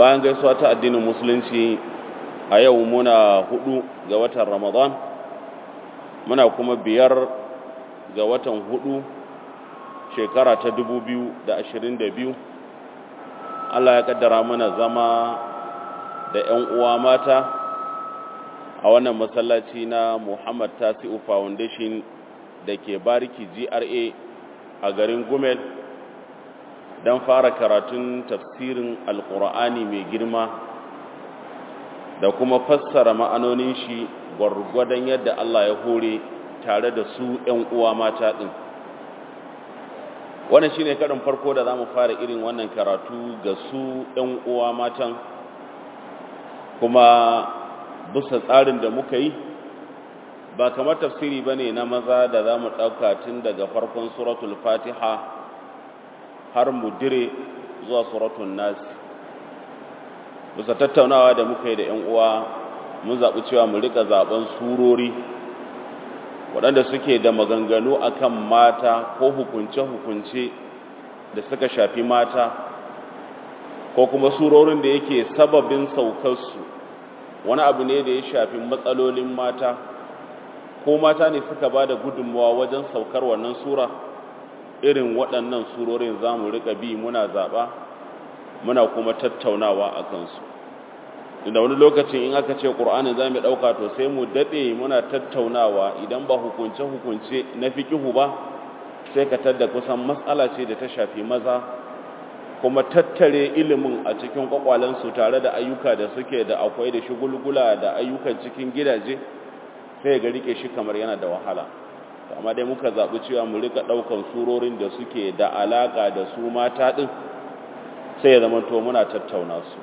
bayan gaisuwa ta addinin musulunci a yau muna hudu ga watan ramadan muna kuma biyar ga watan hudu shekara ta dubu biyu da ashirin da biyu allah ya kaddara mana zama da 'yan uwa mata a wannan masallaci na muhammad tasi'u foundation da ke bariki gra a garin gumel don fara karatun tafsirin alkur'ani mai girma da kuma fassara ma'anonin shi gwargwadon yadda Allah ya hore tare da su ‘yan uwa mata ɗin wannan shi ne karin farko da za mu fara irin wannan karatu ga su ‘yan uwa matan kuma bisa tsarin da muka yi ba kamar tafsiri ba ne na maza da za mu ɗauka tun daga farkon suratul fatiha har mu dire zuwa suratun nasi bisa tattaunawa da muka yi da 'yan uwa mun zaɓi cewa mu rika zaɓen surori waɗanda suke da maganganu akan mata ko hukunce-hukunce da suka shafi mata ko kuma surorin da yake sababin saukarsu wani abu ne da ya shafi matsalolin mata ko mata ne suka ba da gudunmawa wajen saukar wannan sura irin waɗannan surorin za mu riƙa bi muna zaɓa muna kuma tattaunawa a kansu da wani lokacin in aka ce ƙur'ani za mu ɗauka to sai mu daɗe muna tattaunawa idan ba hukunce-hukunce na fiƙihu ba sai ka tadda kusan matsala ce da ta shafi maza kuma tattare ilimin a cikin ƙwaƙwalensu tare da ayyuka da suke da akwai da shigulgula da ayyukan cikin gidaje sai ga rike shi kamar yana da wahala amma dai muka zaɓi cewa mu rika ɗaukan surorin da suke da alaƙa da su mata ɗin sai ya zama to muna tattauna su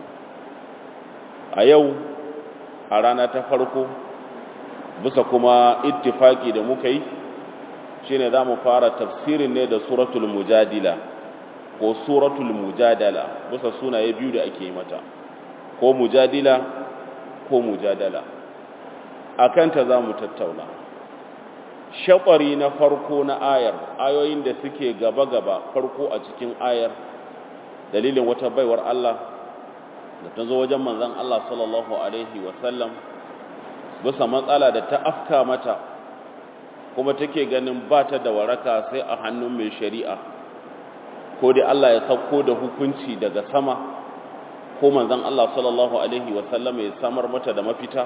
a yau a rana ta farko bisa kuma ittifaki da muka yi shine za mu fara tafsirin ne da suratul mujadila ko suratul mujadala bisa sunaye biyu da ake yi mata ko mujadila ko mujadala a kanta za mu tattauna shakwari na farko na ayar ayoyin da suke gaba-gaba farko a cikin ayar dalilin wata baiwar Allah da ta zo wajen manzan Allah sallallahu Alaihi wasallam bisa matsala da ta afka mata kuma take ganin ba ta da waraka sai a hannun mai shari'a ko dai Allah ya sauko da hukunci daga sama ko manzan Allah sallallahu Alaihi wasallam ya samar mata da mafita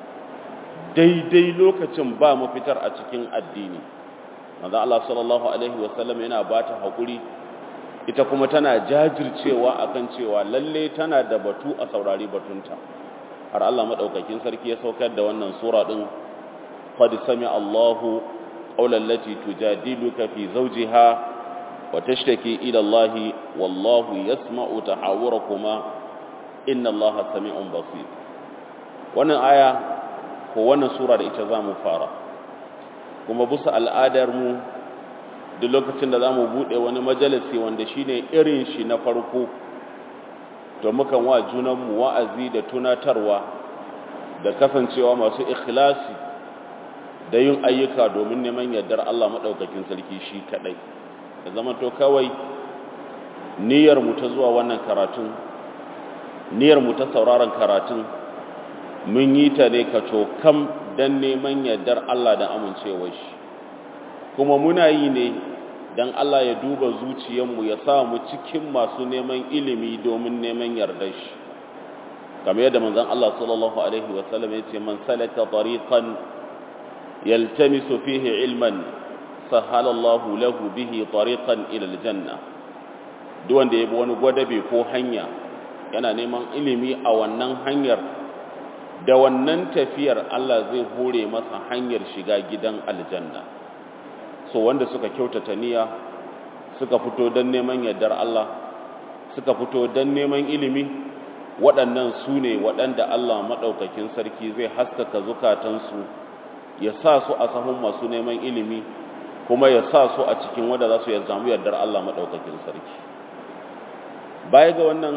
daidai lokacin ba mafitar a cikin addini manzo Allah sallallahu alaihi wasallam yana bata hakuri ita kuma tana jajircewa akan cewa lalle tana da batu a saurari batunta har Allah madaukakin sarki ya saukar da wannan sura din qad sami Allahu qawlan lati tujadiluka fi zawjiha wa tashtaki ila Allah wallahu yasma'u tahawurakuma inna Allaha sami'un basir wannan aya ko wannan sura da ita za mu fara kuma bisa al'adarmu duk lokacin da za mu buɗe wani majalisi wanda shi ne irin shi na farko to mukan wa junanmu wa'azi da tunatarwa da kasancewa masu ikhlasi da yin ayyuka domin neman yardar Allah maɗaukakin sarki shi kaɗai da zama to kawai niyyarmu ta zuwa wannan karatun niyyarmu ta sauraron karatun mun yi ta ne ka cokam don neman yardar Allah da amincewa shi kuma muna yi ne don Allah ya duba zuciyarmu ya sa mu cikin masu neman ilimi domin neman yardar shi kamar yadda manzon Allah sallallahu alaihi wasallam ya ce man salaka tariqan yaltamisu fihi ilman sahala Allahu lahu bihi tariqan ila aljanna duk wanda ya bi wani gwadabe ko hanya yana neman ilimi a wannan hanyar da wannan tafiyar Allah zai hore masa hanyar shiga gidan aljanna so wanda suka kyautata niyya suka fito don neman yardar Allah suka fito don neman ilimi waɗannan su ne waɗanda Allah maɗaukakin sarki zai haskaka zukatansu ya sa su a sahun masu neman ilimi kuma ya sa su a cikin wanda za su ya zamu yardar Allah maɗaukakin sarki baya ga wannan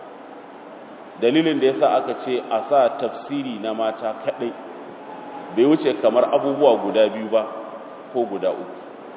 dalilin da ya sa aka ce a sa tafsiri na mata kaɗai bai wuce kamar abubuwa guda biyu ba ko guda uku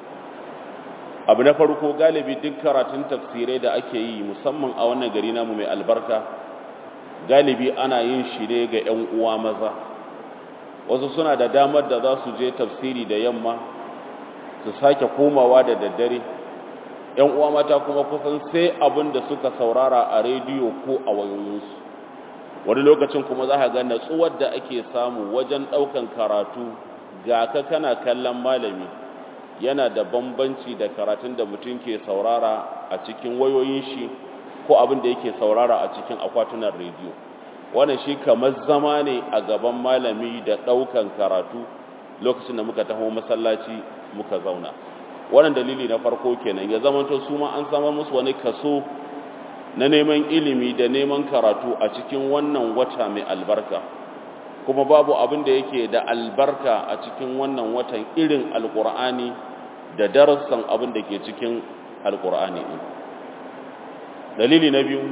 abu na farko galibi duk karatun tafsirai da ake yi musamman a wannan gari namu mai albarka galibi ana yin shi ne ga 'yan uwa maza wasu suna da damar da za su je tafsiri da yamma su sake komawa da daddare 'yan uwa mata kuma kusan sai abin da suka saurara a rediyo ko a wayoyinsu wani lokacin kuma za ka ga natsuwar da ake samu wajen ɗaukan karatu ga ka kana kallon malami yana da bambanci da karatun da mutum ke saurara a cikin wayoyin shi ko abin da yake saurara a cikin akwatunan rediyo wannan shi kamar zama ne a gaban malami da ɗaukan karatu lokacin da muka taho masallaci muka zauna wannan dalili na farko kenan ya zamanto su ma an samar musu wani kaso na neman ilimi da neman karatu a cikin wannan wata mai albarka kuma babu abin da yake da albarka a cikin wannan watan irin alkur'ani da darussan abin da ke cikin alkur'ani ɗin dalili na biyu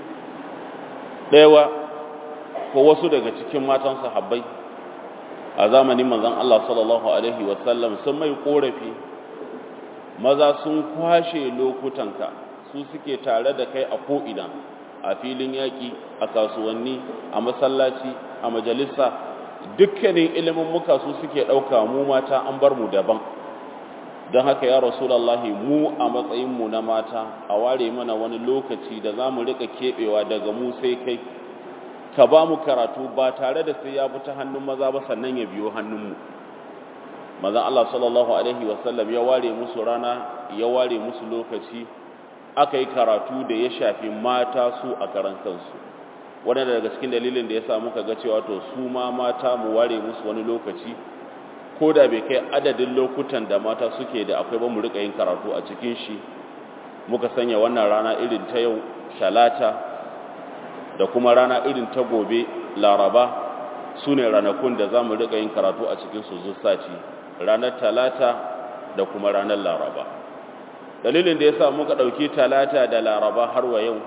ɗaya ko wasu daga cikin matan sahabbai a zamanin manzon Allah sallallahu alaihi wasallam sun mai korafi maza sun kwashe lokutanka su suke tare da kai a ko'ina a filin yaƙi a kasuwanni a masallaci a majalisa dukkanin ilimin muka su suke ɗauka mu mata an bar mu daban don haka ya rasulallahi mu a matsayinmu na mata a ware mana wani lokaci da za mu riƙa keɓewa daga mu sai kai ka ba mu karatu ba tare da sai ya bi ta hannun maza ba sannan ya biyo hannunmu mazan Allah sallallahu Alaihi wasallam ya ware musu rana ya ware musu lokaci aka yi karatu da ya shafi mata su a karan kansu wadanda daga cikin dalilin da ya sa muka ga cewa to su ma mata mu ware musu wani lokaci ko da bai kai adadin lokutan da mata suke da akwai ba mu rika yin karatu a cikin shi muka sanya wannan rana irin ta yau talata da kuma rana irin ta gobe laraba su ne ranakun da za mu rika yin karatu a cikin su sati ranar talata da kuma ranar laraba dalilin da ya sa muka ɗauki talata da laraba har wa yau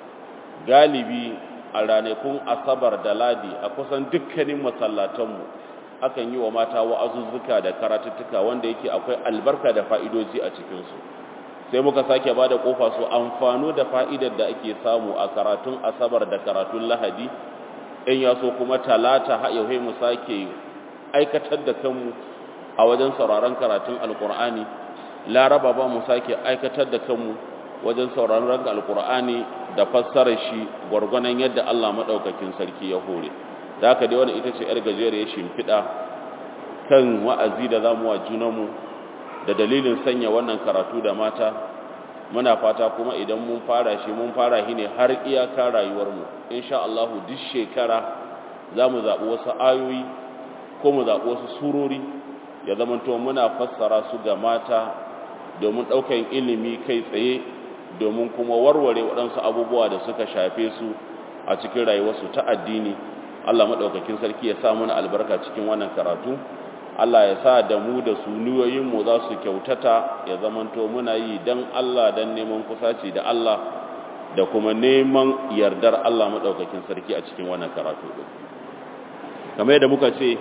galibi a ranakun asabar da ladi a kusan dukkanin masallatanmu akan yi wa mata wa'azuzzuka da karatuttuka wanda yake akwai albarka da fa'idoji a cikinsu sai muka sake ba da ƙofa su amfano da fa'idar da ake samu a karatun asabar da karatun lahadi in ya so kuma talata haɗe mu sake aikatar da kanmu a wajen sauraron karatun alkur'ani laraba ba mu sake aikatar da kanmu wajen sauraron ranka alkur'ani da fassarar shi gwargwanon yadda Allah maɗaukakin sarki ya hore da haka dai wani ita ce yar gajeriyar shimfiɗa kan wa'azi da zamu wa junanmu da dalilin sanya wannan karatu da mata muna fata kuma idan mun fara shi mun fara shi ne har iyaka rayuwarmu insha Allah duk shekara za mu zaɓi wasu ayoyi ko mu zaɓi wasu surori ya zamanto muna fassara su ga mata domin ɗaukan ilimi kai tsaye domin kuma warware waɗansu abubuwa da suka shafe su a cikin rayuwarsu ta addini Allah maɗaukakin sarki ya sa muna albarka cikin wannan karatu Allah ya sa da mu da su niyoyinmu za su kyautata ya zamanto muna yi don Allah don neman kusaci da Allah da kuma neman yardar Allah maɗaukakin sarki a cikin wannan karatu ɗin kamar yadda muka ce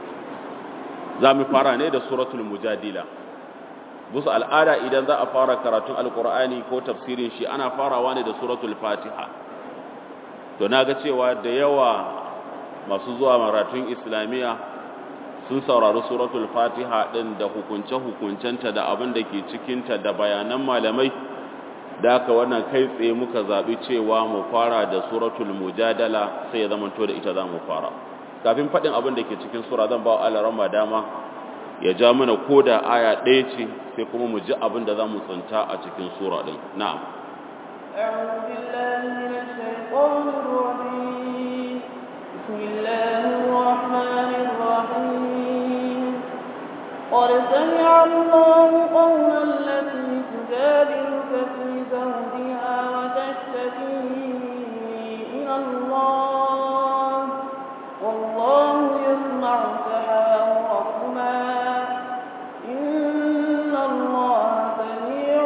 za mu fara ne da suratul mujadila busu al'ada idan za a fara karatun alkur'ani ko tafsirin shi ana farawa ne da suratul fatiha to na ga cewa da yawa masu zuwa maratun islamiyya sun saurari suratul fatiha ɗin da hukunce-hukuncenta da abin da ke cikinta da bayanan malamai da aka wannan kai tsaye muka zaɓi cewa mu fara da suratul mujadala sai ya zamanto da ita za mu fara kafin faɗin abin da ke cikin sura zan ba wa dama ya ja mana ko da aya ɗaya ce sai kuma mu ji abin da za mu tsinta a cikin sura ɗin na'am أعوذ بالله من الشيطان الرجيم بسم الله الرحمن الرحيم قد سمع الله قول التي تجادلك في زوجها وتشتكي إلى الله والله يسمع تحاوركما إن الله سميع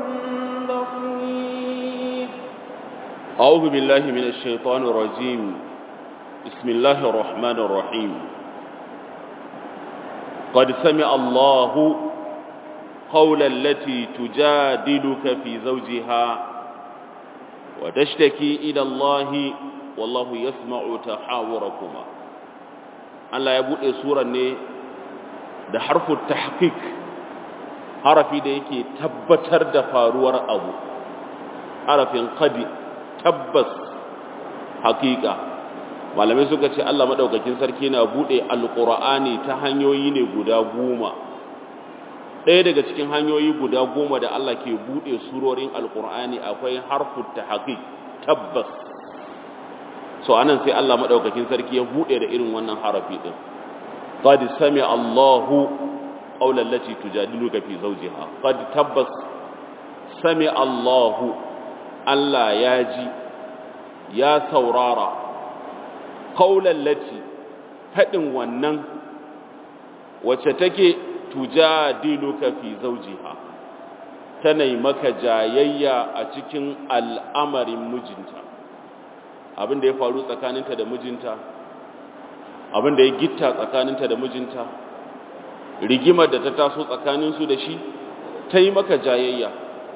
بصير أعوذ بالله من الشيطان الرجيم بسم الله الرحمن الرحيم قد سمع الله قول التي تجادلك في زوجها وتشتكي إلى الله wallahu yasma'u tahawurakuma Allah ya bude surar ne da harfin tahqiq harafi da yake tabbatar da faruwar abu harafin qadi tabbas haqiqa malamai suka ce Allah madaukakin sarki na bude alqur'ani ta hanyoyi ne guda goma ɗaya daga cikin hanyoyi guda goma da Allah ke bude surorin alqur'ani akwai harfin tahqiq tabbas so anan sai Allah madaukakin sarki ya bude da irin wannan harafi din qad sami Allahu qawlan lati tujadiluka fi zawjiha qad tabbas sami Allahu Allah ya ji ya saurara qawlan lati fadin wannan wacce take tujadiluka fi zawjiha tana maka jayayya a cikin al'amarin mijinta abin da ya faru tsakaninta da mijinta abin da ya gitta tsakaninta da mijinta rigimar da ta taso tsakaninsu da shi ta yi maka jayayya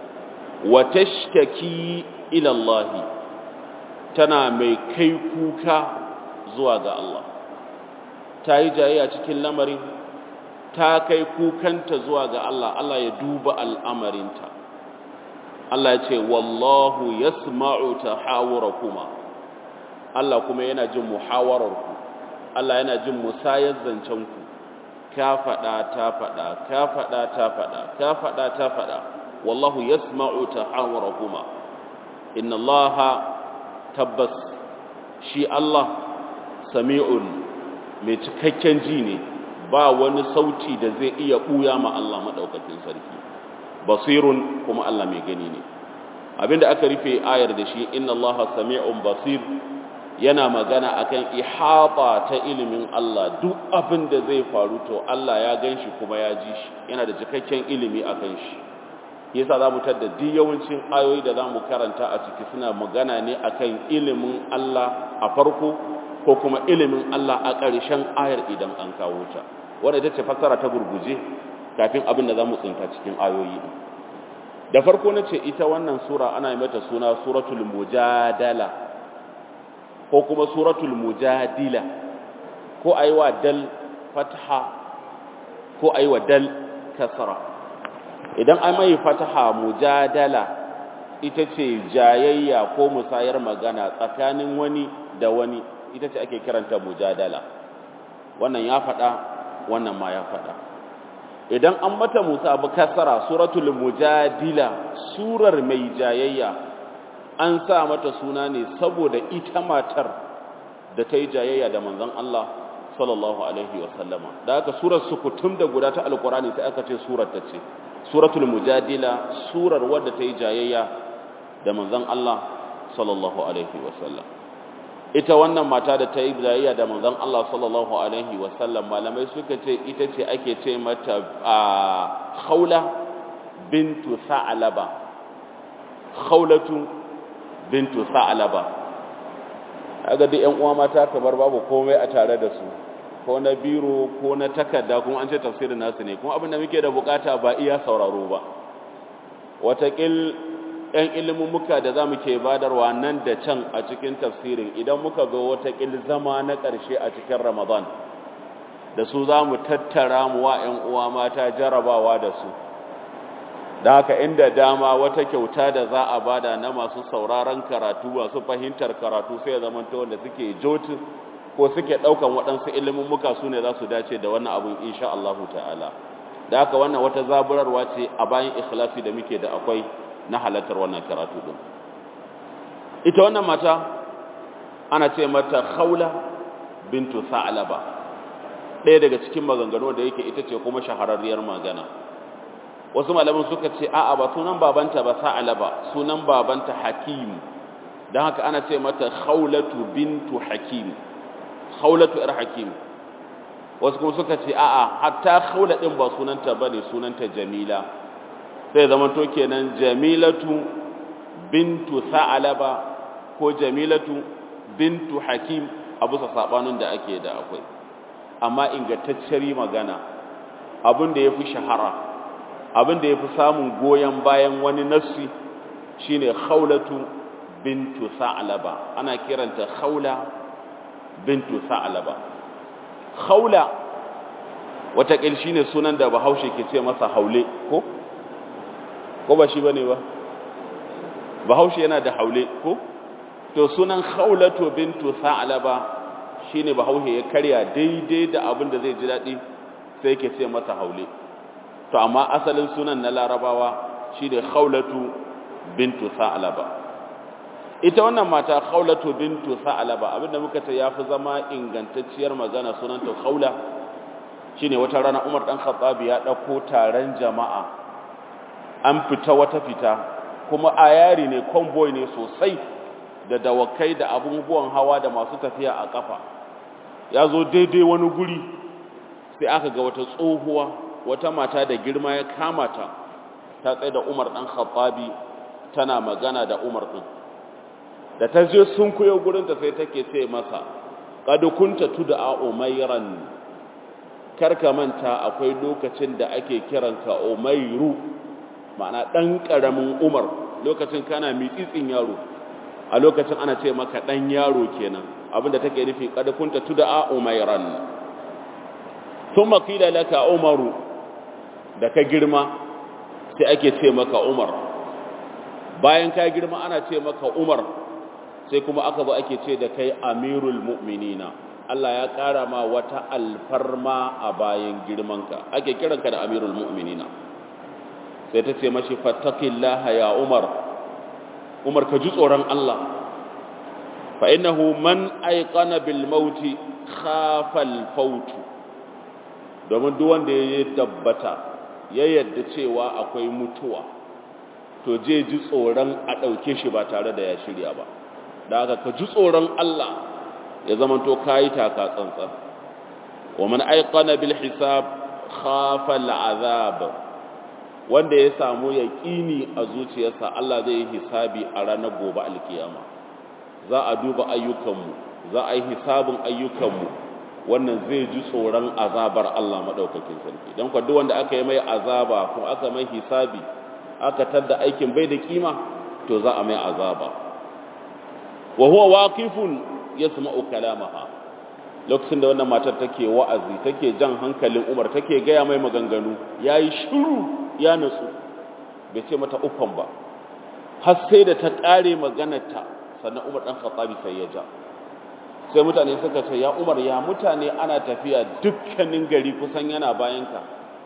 wa tashtaki ila Allah tana mai kai kuka zuwa ga Allah ta yi jayayya cikin lamarin ta kai kukanta zuwa ga Allah Allah ya duba al'amarinta Allah ya ce wallahu yasma'u tahawurakuma Allah kuma yana jin muhawararku Allah yana jin musayar zancenku ka faɗa ta faɗa ka faɗa ta faɗa ka faɗa ta faɗa wallahu yasma'u tahawurakuma inna Allah tabbas shi Allah sami'un mai cikakken ji ne ba wani sauti da zai iya ɓuya ma Allah maɗaukakin sarki basirun kuma Allah mai gani ne abinda aka rufe ayar da shi inna Allah sami'un basir yana magana akan ihata ta ilimin Allah duk abin da zai faru to Allah ya gan shi kuma ya ji shi yana da cikakken ilimi akan shi yasa za mu tadda duk yawancin ayoyi da za mu karanta a ciki suna magana ne akan ilimin Allah a farko ko kuma ilimin Allah a ƙarshen ayar idan an kawo ta wanda ita ce fassara ta gurguje kafin abin da za mu tsinta cikin ayoyi da farko na ce ita wannan sura ana yi mata suna suratul mujadala ko kuma suratul mujadila ko a yi wa dal fataha ko a yi wa dal kasara idan an mai fataha mujadala ita ce jayayya ko musayar magana tsakanin wani da wani ita ce ake kiranta mujadala wannan ya faɗa wannan ma ya faɗa idan an mata musa abu kasara suratul mujadila surar mai jayayya an sa mata suna ne saboda ita matar da ta yi jayayya da manzon Allah sallallahu alaihi wasallama da aka surar sukutum da guda ta alkurani sai aka ce surar ta ce suratul mujadila surar wadda ta yi jayayya da manzon Allah sallallahu alaihi wasallam ita wannan mata da ta yi jayayya da manzon Allah sallallahu alaihi wasallam malamai suka ce ita ce ake ce mata a khawla bintu sa'laba khawlatu bintu sa'laba kaga duk ƴan uwa mata kamar babu komai a tare da su ko na biro ko na takarda kuma an ce tafsirin nasu ne kuma abin da muke da bukata ba iya sauraro ba watakil ‘yan ilimin da za mu ke badarwa nan da can a cikin tafsirin idan muka zo watakil zama na ƙarshe a cikin ramadan da su za mu tattara mu wa ‘yan uwa mata jarabawa da su da haka inda dama wata kyauta da za a bada na masu sauraron karatu masu fahimtar karatu sai ya zama wanda suke jotin ko suke ɗaukan waɗansu ilimin muka su ne za su dace da wannan abin insha Allahu ta'ala da haka wannan wata zaburarwa ce a bayan ikhlasi da muke da akwai na halartar wannan karatu din ita wannan mata ana ce mata khawla bintu sa'laba ɗaya daga cikin maganganu da yake ita ce kuma shahararriyar magana wasu malaman suka ce a'a ba sunan babanta ba sa'laba sunan babanta hakim dan haka ana ce mata khawlatu bintu hakim khawlatu ir hakim wasu kuma suka ce a'a hatta khawla din ba sunanta bane sunanta jamila sai zama to kenan jamilatu bintu sa'alaba ko jamilatu bintu hakim abu sa sabanin da ake da akwai amma ingantacciyar magana abin da yafi shahara abin da yafi samun goyen bayan wani nassi shine khawlatu bintu sa'laba ana kiranta khawla bintu sa'laba khawla wata shi ne sunan da bahaushe ke ce masa haule ko ko ba shi bane ba bahaushe yana da haule ko to sunan khawlatu bintu sa'laba shine bahaushe ya karya daidai da abin da zai ji dadi sai yake ce masa haule to amma asalin sunan na larabawa shine khawlatu bintu sa'laba ita wannan mata khawlatu bintu sa'laba abinda muka ce yafi zama ingantacciyar magana sunanta khawla shine wata rana Umar dan Khattab ya dauko taron jama'a an fita wata fita kuma ayari ne convoy ne sosai da dawakai da abubuwan hawa da masu tafiya a kafa ya zo daidai wani guri sai aka ga wata tsohuwa wata mata da girma ya kama ta ta tsaye da Umar dan Khattabi tana magana da Umar din da ta je sun kuyo gurin ta sai take ce masa qad kunta tud'a umayran karka manta akwai lokacin da ake kiranka umayru ma'ana dan karamin Umar lokacin kana mitsitsin yaro a lokacin ana ce maka dan yaro kenan abinda take nufi qad kunta tud'a umayran thumma qila laka umaru da ka girma sai ake ce maka umar bayan ka girma ana ce maka umar sai kuma aka zo ake ce da kai amirul mu'minina Allah ya ƙara ma wata alfarma a bayan girmanka ake kiranka da amirul mu'minina sai ta ce mashi fattakillaha ya umar umar ka ji tsoron Allah fa innahu man aiqana bil mauti khafa al fautu domin duk wanda ya tabbata ya yadda cewa akwai mutuwa to je ji tsoron a ɗauke shi ba tare da ya shirya ba da haka ka ji tsoron Allah ya zamanto kayi taka tsantsan wa man aiqana bil hisab khafa al azab wanda ya samu yaqini a zuciyarsa Allah zai yi hisabi a ranar gobe alkiyama za a duba ayyukanmu za a yi hisabin ayyukanmu wannan zai ji tsoron azabar Allah madaukakin sarki don kwa duk wanda aka yi mai azaba ko aka mai hisabi aka tadda aikin bai da kima to za a mai azaba wa huwa waqifun yasma'u kalamaha lokacin da wannan matar take wa'azi take jan hankalin Umar take gaya mai maganganu yayi shiru ya nutsu bai ce mata uffan ba har sai da ta kare maganarta sannan Umar dan Khattabi sai ya ja sai mutane suka ce ya Umar ya mutane ana tafiya dukkanin gari kusan yana bayanka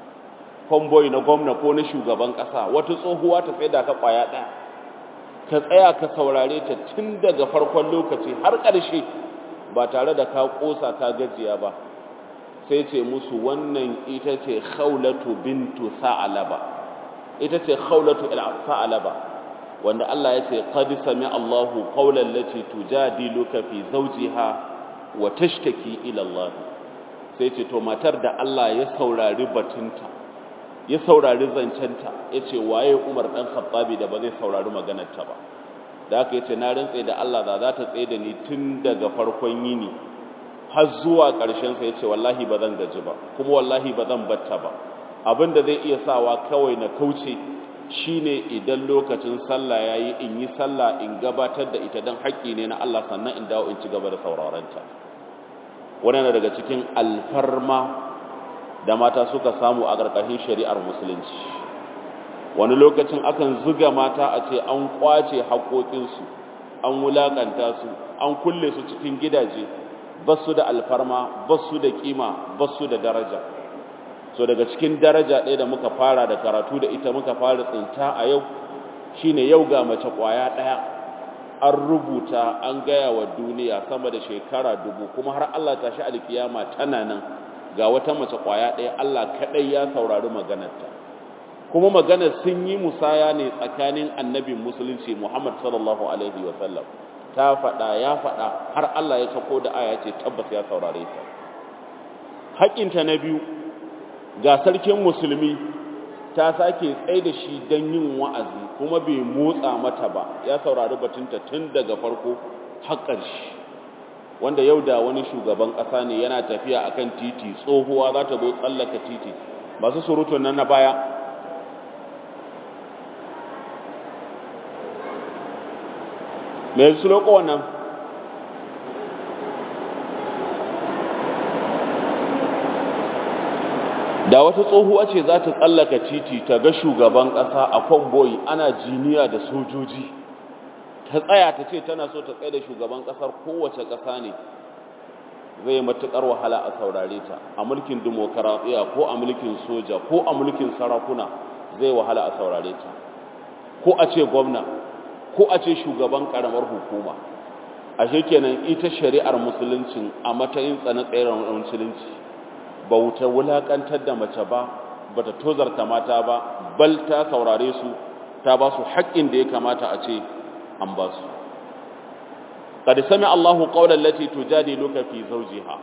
convoy na gwamna ko na shugaban kasa wata tsohuwa ta tsaye da ka kwaya ɗaya ka tsaya ka saurare ta tun daga farkon lokaci har ƙarshe ba tare da ka ƙosa ka gajiya ba sai ce musu wannan ita ce khawlatu bintu sa'alaba ita ce khawlatu sa'alaba wanda Allah ya ce qad sami Allahu qawlan lati tujadiluka fi zawjiha wa tashtaki ila Allah sai ce to matar da Allah ya saurari batunta ya saurari zancenta ya ce waye umar ɗan khattabi da ba zai saurari maganarta ba da aka yace na rantse da Allah da za ta tsaye da ni tun daga farkon yini har zuwa ƙarshen sa yace wallahi ba zan gaji ba kuma wallahi ba zan batta ba abin da zai iya sawa kawai na kauce shine idan lokacin sallah yayi in yi sallah in gabatar da ita dan haƙƙi ne na Allah sannan in dawo in ci gaba da sauraron ta wannan daga cikin alfarma da mata suka samu a ƙarƙashin shari'ar musulunci wani lokacin akan zuga mata a ce an ƙwace haƙoƙinsu an wulaƙanta su an kulle su cikin gidaje ba su da alfarma ba su da ƙima ba su da daraja so daga cikin daraja ɗaya da muka fara da karatu da ita muka fara tsinta a yau shine yau ga mace ƙwaya ɗaya an rubuta an gaya wa duniya sama da shekara dubu kuma har Allah ta shi alkiyama tana nan ga wata mace kwaya ɗaya Allah kaɗai ya saurari maganarta kuma maganar sun yi musaya ne tsakanin annabin musulunci Muhammad sallallahu alaihi wa sallam ta faɗa ya faɗa har Allah ya sako da aya ce tabbas ya saurare ta haƙinta na biyu ga sarkin musulmi ta sake tsaye da shi don yin wa'azi kuma bai motsa mata ba ya saurari batunta tun daga farko har ƙarshe wanda yau da wani shugaban ƙasa ne yana tafiya akan titi tsohuwa za ta zo tsallaka titi masu surutun nan na baya me su loko wannan da wata tsohuwa ce za ta tsallaka titi ta ga shugaban ƙasa a kwamboyi ana jiniya da sojoji ta tsaya ta ce tana so ta tsaye da shugaban ƙasar kowace ƙasa ne zai matuƙar wahala a saurare ta a mulkin dimokuraɗiyya ko a mulkin soja ko a mulkin sarakuna zai wahala a saurare ta ko a ce gwamna ko a ce shugaban ƙaramar hukuma a kenan ita shari'ar musuluncin a matsayin tsanatsayar musulunci ba wuta wulaƙantar da mace ba ba ta tozarta mata ba bal ta saurare su ta ba su haƙƙin da ya kamata a ce an ba su قد سمع الله قول التي تجادلك في زوجها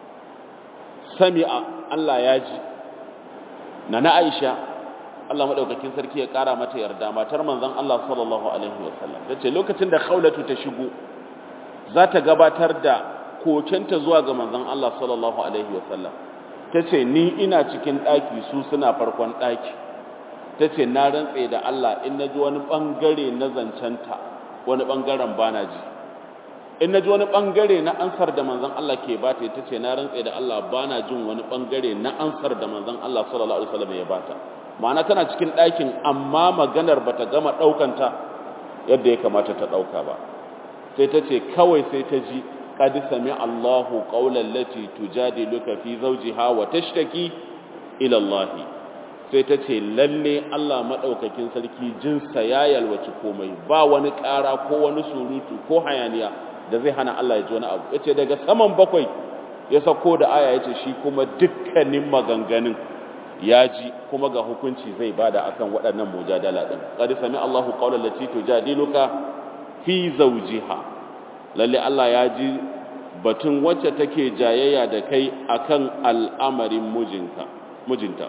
سمع الله ياجي نانا عائشة Allah madaukakin sarki ya kara mata yarda matar manzon Allah sallallahu alaihi wasallam tace lokacin da Khawlatu ta shigo za ta gabatar da kokenta zuwa ga manzon Allah sallallahu alaihi wasallam tace ni ina cikin daki su suna farkon daki tace na rantse da Allah in naji wani bangare na zancanta wani bangaren bana ji in na ji wani ɓangare na ansar da manzan Allah ke bata ita ce na rantse da Allah ba na jin wani ɓangare na ansar da manzan Allah sallallahu Alaihi wasallam ya bata ma'ana tana cikin ɗakin amma maganar bata gama ɗaukanta yadda ya kamata ta ɗauka ba sai ta ce kawai sai ta ji qad sami Allahu qawlan lati tujadiluka fi zawjiha wa tashtaki ila Allah sai ta ce lalle Allah madaukakin sarki jinsa ya yalwaci komai ba wani ƙara ko wani surutu ko hayaniya da zai hana Allah ya ji wani abu yace daga saman bakwai ya sako da aya yace shi kuma dukkanin maganganun ya ji kuma ga hukunci zai bada akan waɗannan mujadala din qad sami Allahu qawlan lati tujadiluka fi zawjiha lalle Allah ya ji batun wacce take jayayya da kai akan al'amarin mijinka mijinta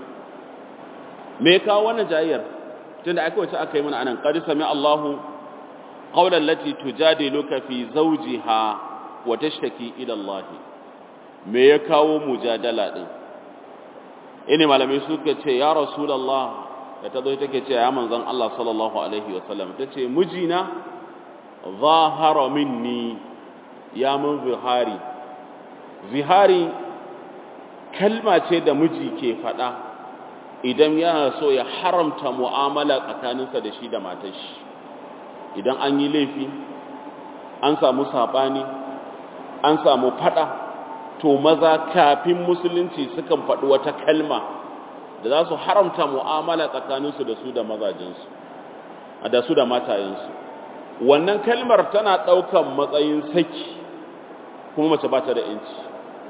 me ka wannan jayayyar tunda aka wace aka yi mana anan qad sami Allahu قولا التي تجادلك في زوجها وتشتكي الى الله me ya kawo mujadala din ine malamai suka ce ya rasulullah da tazo take ce ya manzon Allah sallallahu alaihi wasallam tace mijina zahara minni ya mun zihari zihari kalma ce da miji ke fada idan yana so ya haramta mu'amala tsakaninsa da shi da matar shi idan an yi laifi an samu saɓani an samu faɗa to maza kafin musulunci sukan faɗi wata kalma da za su haramta mu'amala tsakaninsu da su da mazajensu da su da matayensu wannan kalmar tana ɗaukan matsayin saki kuma mace ba ta da inci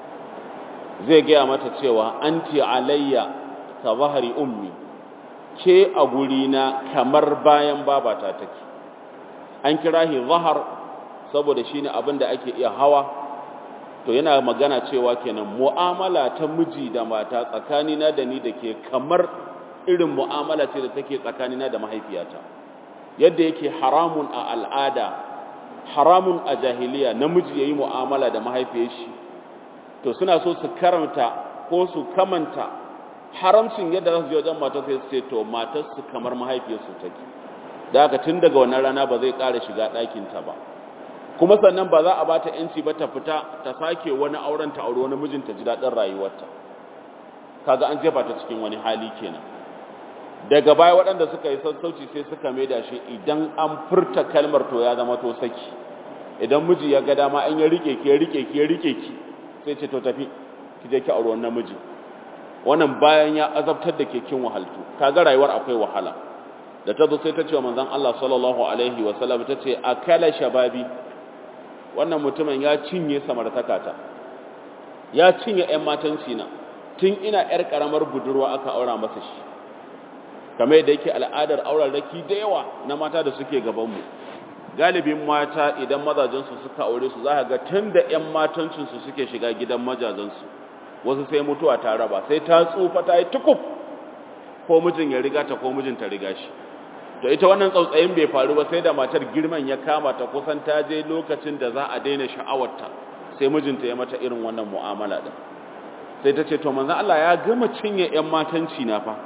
zai gaya mata cewa anti alayya ka zahari ummi ke a gurina kamar bayan babata take an kira shi zahar saboda shine abin da ake iya hawa to yana magana cewa kenan mu'amala ta miji da mata tsakanina da ni da ke kamar irin mu'amala ce da take tsakanina da mahaifiyata yadda yake haramun a al'ada haramun a jahiliya namiji yayi mu'amala da mahaifiyar shi to suna so su karanta ko su kamanta haramcin yadda za su je wajen matar sai su ce to matar su kamar mahaifiyarsu take da haka tun daga wannan rana ba zai ƙara shiga ɗakinta ba kuma sannan ba za a bata yanci ba ta fita ta sake wani auren ta aure wani mijinta ji daɗin rayuwarta kaga an jefa ta cikin wani hali kenan daga baya waɗanda suka yi sassauci sai suka maida shi idan an furta kalmar to ya zama to saki idan miji ya ga dama an ya rike ki ya rike ki ya rike ki sai ce to tafi ki je ki aure wannan miji wannan bayan ya azabtar da ke kin wahaltu kaga rayuwar akwai wahala da ta zo sai ta ce wa manzon Allah sallallahu alaihi wa sallam ta ce akala shababi wannan mutumin ya cinye samartakata ya cinye ƴan matanci na tun ina ƴar karamar budurwa aka aura masa shi kamar yadda yake al'adar auren raki da yawa na mata da suke gaban mu galibin mata idan mazajensu suka aure su za ka ga tun da ƴan matancinsu suke shiga gidan majajensu wasu sai mutuwa ta raba sai ta tsufa ta yi tukuf ko mijin ya riga ta ko mijin ta riga shi to ita wannan tsautsayin bai faru ba sai da matar girman ya kama ta kusan ta je lokacin da za a daina sha'awarta sai mijinta ya mata irin wannan mu'amala din sai ta ce to manzo Allah ya gama cinye ƴan matanci na fa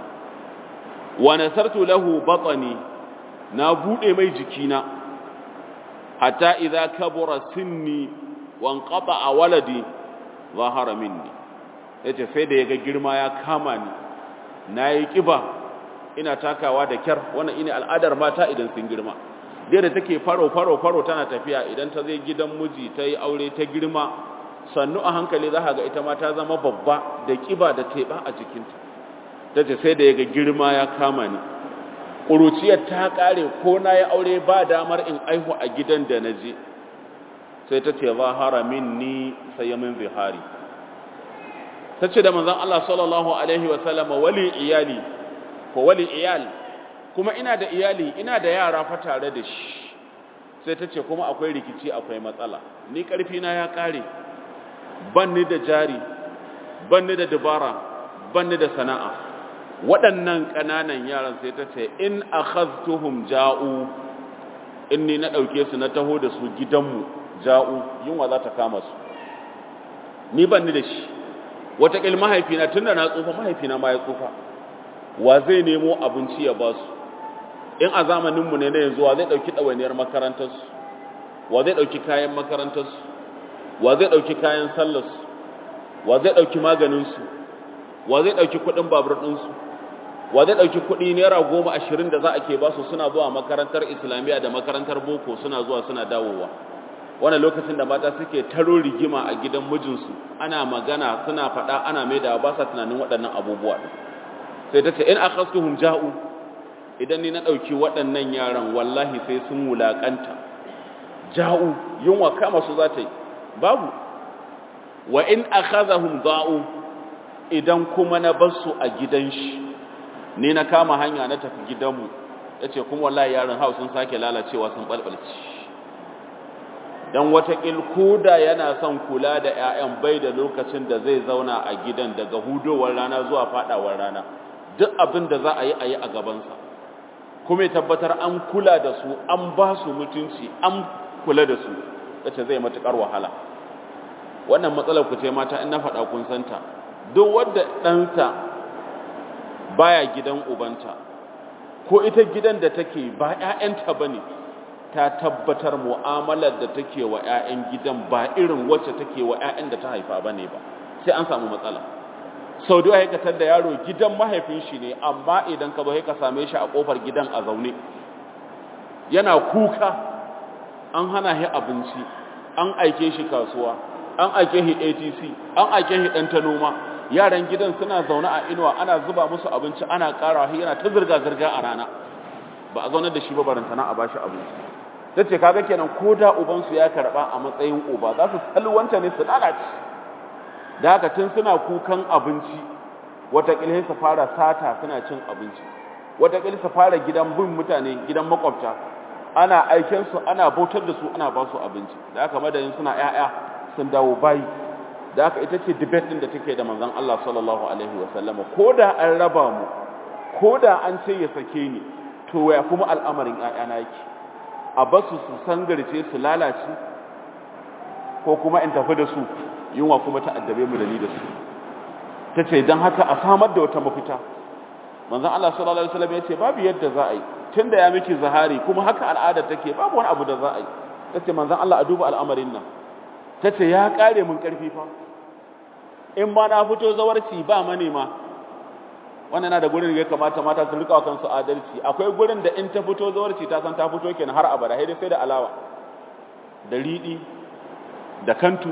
wa nasartu lahu batni na bude mai jikina hatta idza kabura sinni wa a waladi zahara minni yace sai da yaga girma ya kama ni nayi kiba ina takawa da kyar wannan ine al'adar mata idan sun girma da take faro faro faro tana tafiya idan ta zai gidan miji ta yi aure ta girma sannu a hankali za ga ita ma ta zama babba da kiba da teba a jikinta ta ce sai da ya ga girma ya kama ni ƙuruciyar ta ƙare ko na ya aure ba damar in aihu a gidan da na je sai ta ce zahara min ni sai ya min zihari ta ce da manzan Allah sallallahu Alaihi wasallama wali iyali ko wali iyal kuma ina da iyali ina da yara fa tare da shi sai ta ce kuma akwai rikici akwai matsala ni ƙarfina ya ƙare ban ni da jari ban ni da dabara ban ni da sana'a waɗannan ƙananan yaran sai ta ce in akhadtuhum ja'u in ni na ɗauke su na taho da su gidanmu ja'u yunwa za ta kama su ni ban ni da shi wataƙil mahaifina tun da na tsufa mahaifina ma ya tsufa wa zai nemo abinci ya ba su in a zamaninmu ne na yanzu wa zai ɗauki ɗawainiyar makarantarsu wa zai ɗauki kayan makarantarsu wa zai ɗauki kayan sallarsu wa zai ɗauki maganinsu wa zai ɗauki kuɗin babur ɗinsu wa zai ɗauki kuɗi naira goma ashirin da za a ke basu suna zuwa makarantar islamiyya da makarantar boko suna zuwa suna dawowa wani lokacin da mata suke taro rigima a gidan mijinsu ana magana suna faɗa ana mai da ba sa tunanin waɗannan abubuwa sai ta ce in akhastuhum ja'u idan ni na ɗauki waɗannan yaran wallahi sai sun wulaƙanta ja'u yunwa kama su za ta yi babu wa in akhadhahum da'u idan kuma na bar su a gidan shi ni na kama hanya na tafi gidanmu yace kuma wallahi yaran hau sun sake lalacewa sun balbalci dan watakil koda yana son kula da ƴaƴan bai da lokacin da zai zauna a gidan daga hudowar rana zuwa fadawar rana duk abin da za a yi a yi a gabansa kuma ya tabbatar an kula da su an ba su mutunci an kula da su yace zai matukar wahala wannan matsalar ku ce mata in na faɗa kun santa duk wanda ɗansa baya gidan ubanta ko ita gidan da take ba ƴaƴanta bane ta tabbatar mu'amalar da take wa ƴaƴan gidan ba irin wacce take wa ƴaƴan da ta haifa bane ba sai an samu matsala sau da ya da yaro gidan mahaifin shi ne amma idan ka zo ka same shi a kofar gidan a zaune yana kuka an hana shi abinci an aike shi kasuwa an aike shi ATC an aike shi dan ta noma yaran gidan suna zaune a inuwa ana zuba musu abinci ana ƙara shi yana ta zirga zirga a rana ba a zaunar da shi ba barantana a bashi abinci tace kaga kenan ko da uban su ya karba a matsayin uba za su salwanta ne su lalace da haka tun suna kukan abinci wataƙila su fara sata suna cin abinci wataƙila su fara gidan bin mutane gidan makwabta ana aiken su ana bautar da su ana ba su abinci da haka madadin suna ƴaƴa sun dawo bayi da haka ita ce debate din da take da manzon Allah sallallahu alaihi wasallam ko da an raba mu ko da an ce ya sake ni to ya kuma al'amarin ƴaƴana yake a basu su sangarce su lalace ko kuma in tafi da su yunwa kuma ta addabe mu da ni da su tace dan haka a samar da wata mafita manzon Allah sallallahu alaihi wasallam yace babu yadda za a yi tunda ya miki zahari kuma haka al'ada take babu wani abu da za a yi tace manzon Allah a duba al'amarin nan tace ya kare mun karfi fa in ma na fito zawarci ba manema wannan na da gurin da ya kamata mata su rika kansu adalci akwai gurin da in ta fito zawarci ta san ta fito kenan har abada sai dai sai da alawa da riɗi da kantu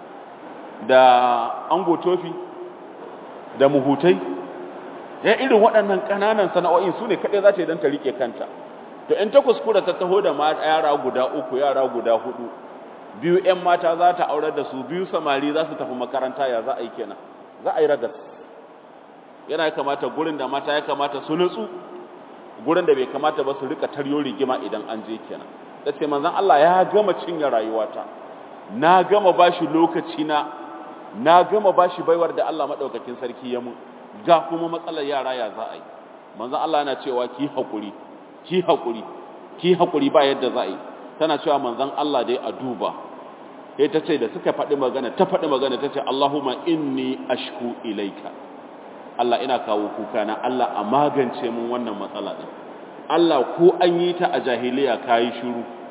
da ango tofi da muhutai ya irin waɗannan ƙananan sana'o'in su ne kaɗai za ta yi don ta riƙe kanta to in ta kuskura ta taho da yara guda uku yara guda hudu biyu 'yan mata za ta aurar da su biyu samari za su tafi makaranta ya za a yi kenan za a yi ragas yana ya kamata gurin da mata ya kamata su nutsu gurin da bai kamata ba su rika taryo rigima idan an je kenan da ce manzon Allah ya gama cinye rayuwata na gama bashi lokaci na na gama bashi baiwar da Allah madaukakin sarki ya mun ga kuma matsalar yara ya za a yi manzon Allah yana cewa ki hakuri ki hakuri ki hakuri ba yadda za a yi tana cewa manzon Allah dai a duba sai ta ce da suka faɗi magana ta faɗi magana ta ce Allahumma inni ashku ilaika Allah ina kawo kuka na Allah a magance mun wannan matsala din Allah ko an yi ta a jahiliya kayi shiru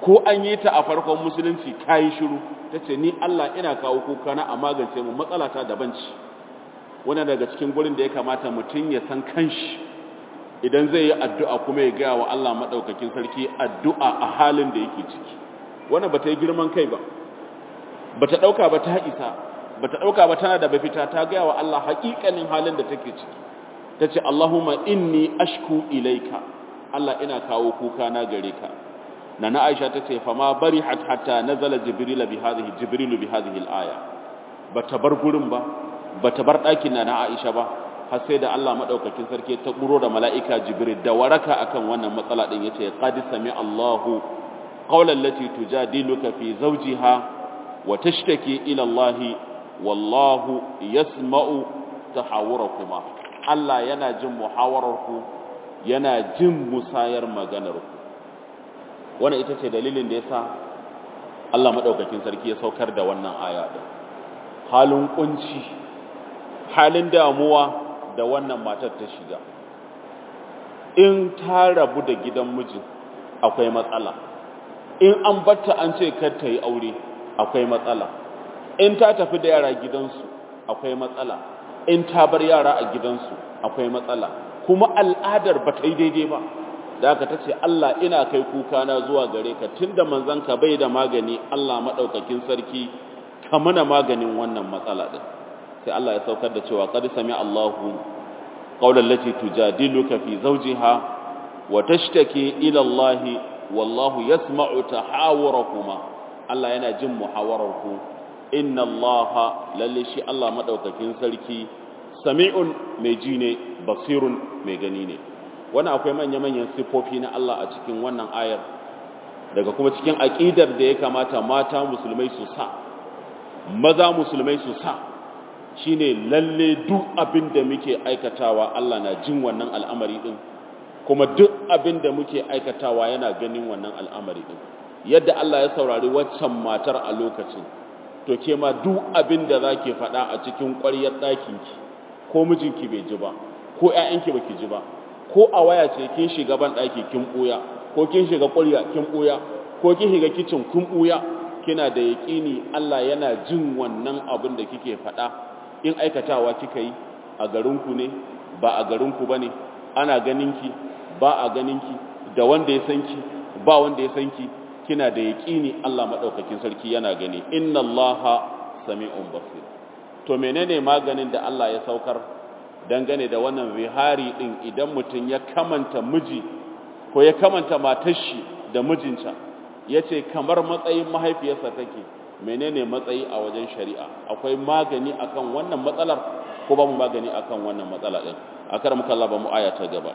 ko an yi ta a farkon musulunci kayi shiru tace ni Allah ina kawo kuka na a magance mu matsala ta daban ce wannan daga cikin gurin da ya kamata mutum ya san kanshi idan zai yi addu'a kuma ya gaya wa Allah madaukakin sarki addu'a a halin da yake ciki wannan bata yi girman kai ba bata dauka ba ta isa bata dauka ba tana da bafita ta gaya wa Allah haƙiƙanin halin da take ciki tace Allahumma inni ashku ilaika Allah ina kawo kuka na gare ka nana Aisha tace fa ma barihat hatta nazala jibril bi hadhihi jibril bi hadhihi al-aya bata bar gurin ba bata bar ɗakin nana Aisha ba har sai da Allah madaukakin sarki ta buro da mala'ika jibril da waraka akan wannan matsala din yace qad sami Allahu qawlan lati tujadiluka fi zawjiha wa tashtaki ila Allah wallahu yasma'u tahawurakuma Allah yana jin muhawararku yana jin musayar maganarku wannan ita ce dalilin da yasa Allah madaukakin sarki ya saukar da wannan aya din halin kunci halin damuwa da wannan matar ta shiga in ta rabu da gidan mijin akwai matsala in an batta an ce kar ta yi aure akwai matsala in ta tafi da yara gidansu akwai matsala in ta bar yara a gidansu akwai matsala kuma al'adar ba ta yi daidai ba da aka ta ce Allah ina kai kuka na zuwa gare ka tunda manzanka bai da magani Allah maɗaukakin sarki ka mana maganin wannan matsala ɗin sai Allah ya saukar da cewa qad sami Allahu qawlan lati tujadiluka fi zawjiha wa tashtaki ila Allah wallahu yasma'u tahawurakuma Allah yana jin muhawararku inna allaha lalle shi Allah madaukakin sarki sami'un mai ji ne basirun mai gani ne wannan akwai manya-manyan sifofi na Allah a cikin wannan ayar daga kuma cikin aqidar da ya kamata mata musulmai su sa maza musulmai su sa shine lalle duk abin da muke aikatawa Allah na jin wannan al'amari din kuma duk abin da muke aikatawa yana ganin wannan al'amari din yadda Allah ya saurari waccan matar a lokacin to ke ma duk abin da za ke faɗa a cikin ƙwaryar ɗakinki ko mijinki bai ji ba ko ‘ya'yanki ba ki ji ba ko a waya ce kin shiga ban ɗaki kin ɓuya ko kin shiga ƙwarya kin ɓuya ko kin shiga kicin kin ɓuya kina da yaƙini Allah yana jin wannan abin da kike faɗa in aikatawa kika yi a garinku ne ba a garinku ba ne ana ganinki ba a ganinki da wanda ya san ki ba wanda ya san ki kina da yaƙini Allah maɗaukakin sarki yana gani inna Allaha sami'un basir to menene maganin da Allah ya saukar dangane da wannan zihari din idan mutum ya kamanta miji ko ya kamanta matar shi da mijinta yace kamar matsayin mahaifiyarsa take menene matsayi a wajen shari'a akwai magani akan wannan matsalar ko ba mu magani akan wannan matsala din akar muka Allah ba mu aya ta gaba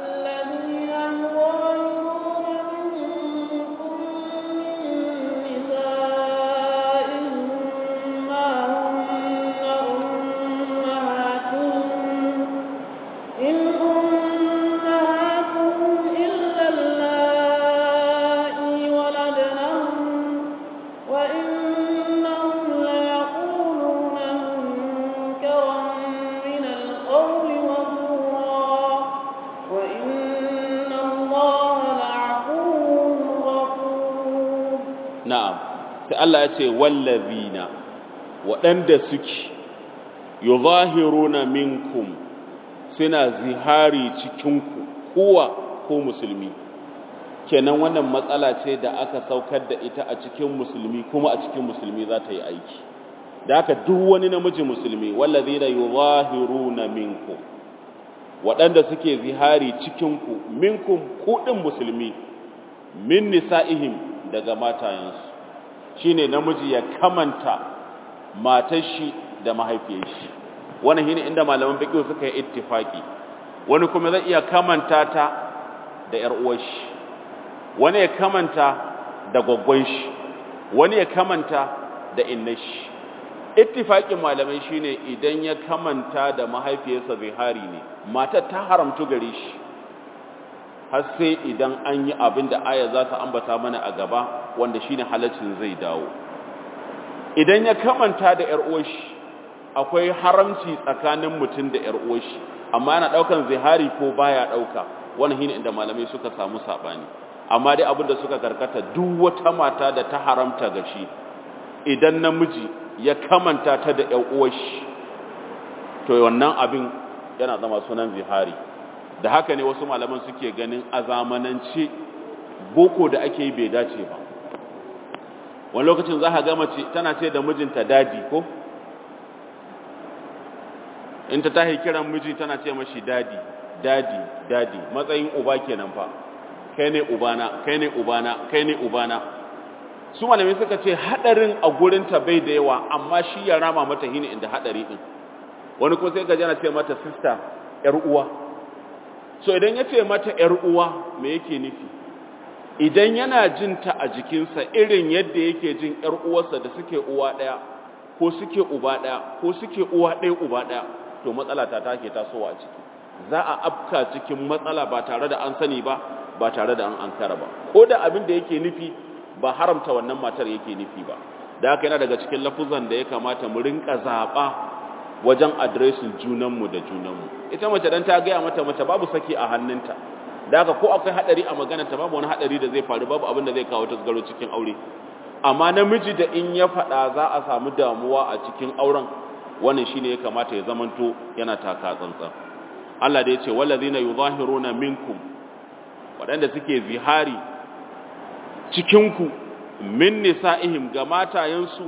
sai Allah ya ce wallazina waɗanda suke yuzahiruna minkum suna zihari cikinku kowa ko musulmi kenan wannan matsala ce da aka saukar da ita a cikin musulmi kuma a cikin musulmi za ta yi aiki da haka duk wani namiji musulmi wallazina yuzahiruna minkum waɗanda suke zihari cikinku minkum kuɗin musulmi min nisa'ihim daga matayensu shine namiji ya kamanta matar shi da mahaifiyar shi wannan shine inda malaman fiqh suka yi ittifaki wani kuma zai iya kamanta ta da yar uwar shi wani ya kamanta da gwaggwan shi wani ya kamanta da innar shi ittifakin malamai shine idan ya kamanta da mahaifiyarsa zihari ne matar ta haramtu gare shi har sai idan an yi abin da aya za ta ambata mana a gaba wanda shine halaccin zai dawo idan ya kamanta da ƴar uwarshi akwai haramci tsakanin mutum da ƴar uwarshi amma yana daukan zihari ko baya dauka wannan shine inda malamai suka samu sabani amma dai abin da suka karkata duk wata mata da ta haramta ga shi idan namiji ya kamanta ta da ƴan uwashi to wannan abin yana zama sunan zihari da haka ne wasu malaman suke ganin a zamanance boko da ake yi bai dace ba wani lokacin za ka ga mace tana ce da mijinta dadi ko in ta tahi kiran miji tana ce mashi dadi dadi dadi matsayin uba kenan fa kai ne ubana kai ne ubana kai ne ubana su malamai suka ce hadarin a gurinta bai da yawa amma shi ya rama mata hini inda hadari din wani kuma sai ka jana ce mata sister yar uwa so idan ya ce mata yar uwa me yake nufi idan yana jin ta a jikinsa irin yadda yake jin yar uwarsa da suke uwa daya ko suke uba daya ko suke uwa daya uba daya to matsala ta take tasowa a ciki za a afka cikin matsala ba tare da an sani ba ba tare da an ankara ba ko da abin da yake nufi ba haramta wannan matar yake nufi ba da haka yana daga cikin lafuzan da ya kamata mu rinka zaba wajen adresin junanmu da junanmu ita mace dan ta gaya mata mace babu saki a hannunta da haka ko akwai hadari a maganarta babu wani hadari da zai faru babu abin da zai kawo tasgaro cikin aure amma namiji da in ya faɗa za a samu damuwa a cikin auren wannan shine ya kamata ya zamanto yana taka tsantsan Allah da ya ce wallazina yuzahiruna minkum waɗanda suke zihari cikinku min nisa'ihim ga matayensu